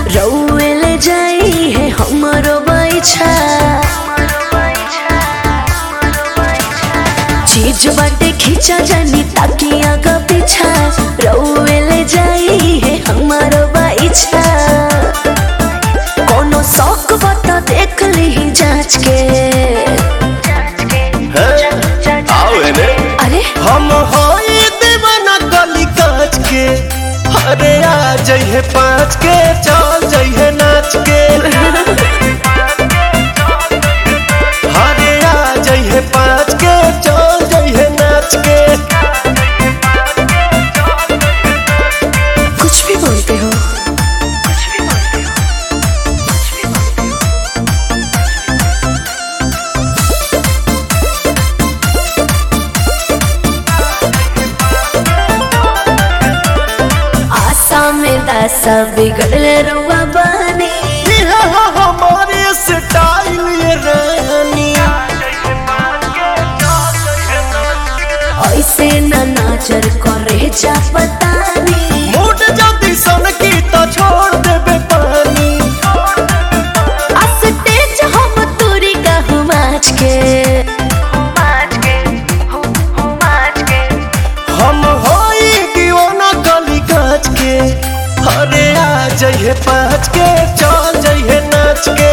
रउए ले जाई है हमरो बैछा चीज बाटे खींचा जानी ताकि आगा पीछा रउए ले जाई है हमारो बैछा कोनो शौक बता देख ली जांच के आवे ने अरे हम होई दीवाना गली काच के अरे आ जइहे पाँच के चल जइहे नाच के अरे आ जइहे पाँच के चल जइहे नाच के कुछ भी बोलते हो आशा में दासा बिगड़ले रुआ बानी ये हो हमारे स्टाइल ये रानी ऐसे न नजर करे जा पतानी मूड जल्दी सन की तो छोड़ देबे पानी आ स्टेज हम तोरी कहूँ माच के हम होई दीवाना गली काच के अरे आ जइहे पाँच के चल जइहे नाच के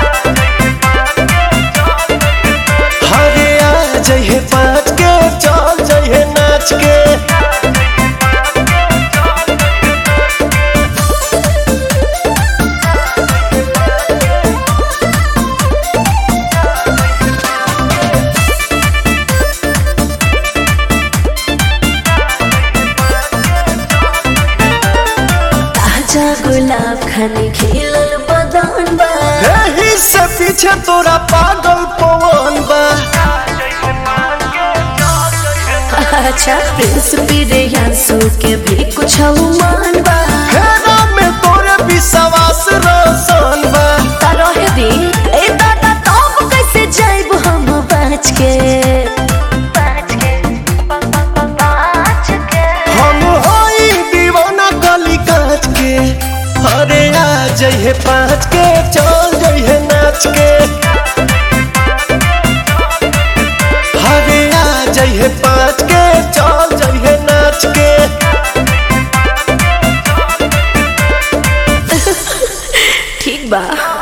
अरे आ जइहे पाँच के चल जइहे नाच के ताजा गुलाब खाने खिलल बदन बा एही से पीछे तोरा पागल पवन बा अच्छा प्रिंस प्रियांशु के भी कुछ मान बा हेरा में तोरे विश्वास रोशन बा रहे दी ए दादा तब कैसे जाइब हम बच के हम होई दीवाना गली काच के अरे आ जइहे पाँच के चल जइहे नाच के अरे आ जइहे पाँच के चल जइहे नाच के ठीक बा